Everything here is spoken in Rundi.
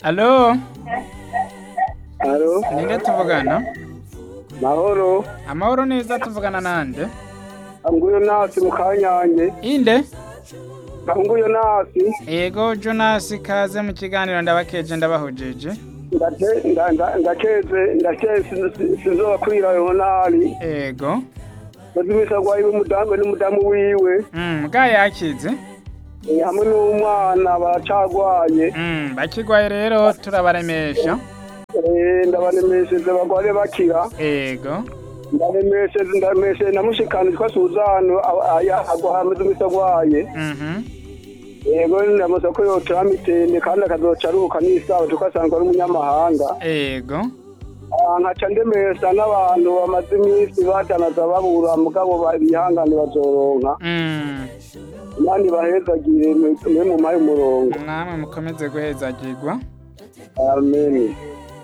Alo, Alo, ninde tuvugana? mahoro. Amahoro neza tuvugana nande? Nguyo nasi mu kanyange. Inde? Nguyo nasi. Ego Jonas kaze mu kiganiro ndabakeje ndabahojeje. Ndate nda- nda- ndakeze ndakeze sizoba kwira yonali. Ego. Bazimisa gwayi umudamu n'umudamu wiwe. Mm, bwa yakize. Eh, hamwe n'umwana baracagwaye. Mm, bakigwaye rero turabaremesha. Eh, ndabanemesheje bagware bakira. Ego. Ndanemesheje ndamesheje namushikana twa Suzano aya agwa hamwe zimisa gwaye. Mhm. Yego ndamusa ko yoca mitende kandi akazoca aruhuka n'isaha tukasanga ari umunyamahanga. Ego. Ah, nkaca ndemesa n'abantu bamaze iminsi batanaza babura mugabo ba- bihangane bazoronka Mm. nandi bahezagire mwe mu mayi umurongo Namwe mukomeze guhezagirwa. amen